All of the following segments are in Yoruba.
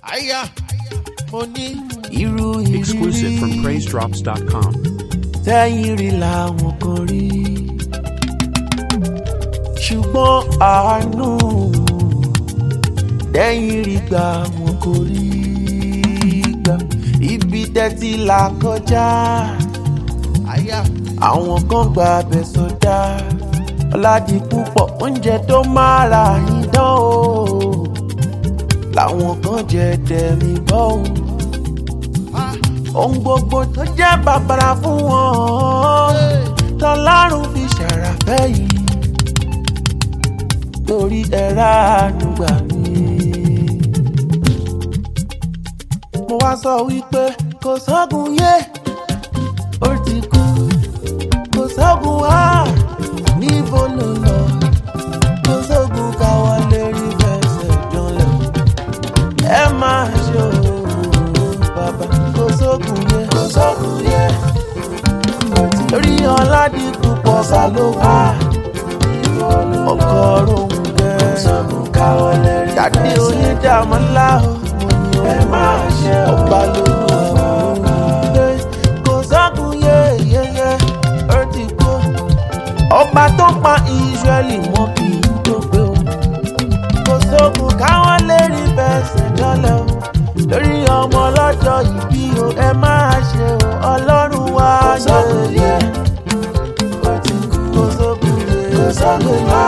àyà mo ní irú Exclusive from ìrírí PraiseDrops.com. tẹ́yìn rí làwọn kan rí ṣùgbọ́n àánú tẹ́yìn rí gbà wọn kò rí gbà ibi tẹ́tí là kọjá àwọn kan gba abẹ sọdá ọ̀làdì púpọ̀ oúnjẹ tó máa ra yín dán o làwọn kan jẹ tẹ̀mí bọ́ o ohun gbogbo tó jẹ́ bàbàrà fún wọn tọ́lárùn fi ṣàràfẹ́ yìí torí ẹ̀rá àdúgbà mi. mo wá sọ wípé kò sọ́gun yé ó ti kú kò sọ́gun wá níbo ló lọ kò sọ́gun káwọ́ lérí fẹsẹ̀ jọlẹ̀ ẹ máa ṣe òun bàbá kò sókun yẹ kò sókun yẹ torí ọ̀làdìkú pọ̀ sálógún ọkọ̀ rohùn gẹ́ jáde onídàmọ́lá ẹ máa ṣe ọba lóhùn kò sókun yẹ yẹyẹ ó ti kú ọba tó pa Ísírẹ́lì mọ́ kì í tó gbé o kò sókun káwọn lè rí fẹsẹ̀ jọlẹ̀ o lórí ọmọ ọlọ́jọ́ ìbí o ẹ máa ṣe o ọlọ́run wá yẹ kò sókun yẹ kò sókun yẹ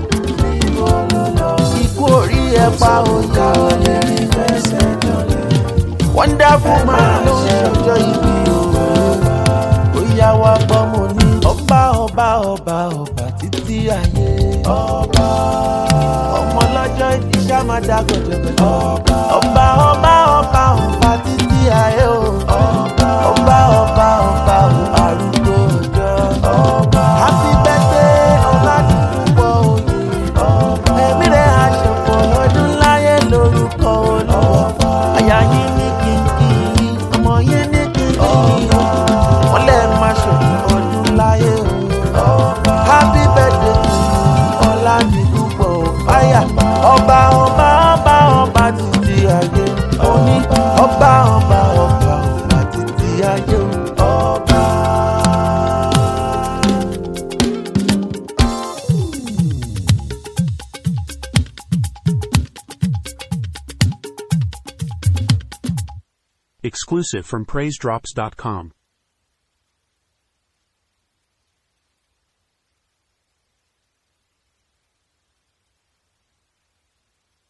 ikú orí ẹ pa òyà lérí fẹsẹ̀ jọlẹ̀ wonderful man ló ń ṣọjọ́ ìbí o ó yá wá gbọ́ mo ní ọba ọba ọba ọba títí ayé ọba ọmọ lọ́jọ́ ìbí ṣá máa dá gọ̀dọ̀gọ̀dọ̀ ọba ọba ọba ọba ọba títí ayé o ọba ọba ọba ọba arúgbó ọjọ́ ọba happy birthday ọládùúgbò òye ọba ẹ̀mí rẹ̀ aṣọ̀pọ̀ ọdún láyé lórúkọ olúwa àyà yín ní kínkín ọmọ yín ní kínkín wọ́n lè máa ṣọ̀pọ̀ ọdún láyé o happy birthday ọládùúgbò àyà ọba ọba ọba ọba títí ayé òní ọba ọba ọba ọba títí ayé ọba. Exclusive from PraiseDrops.com.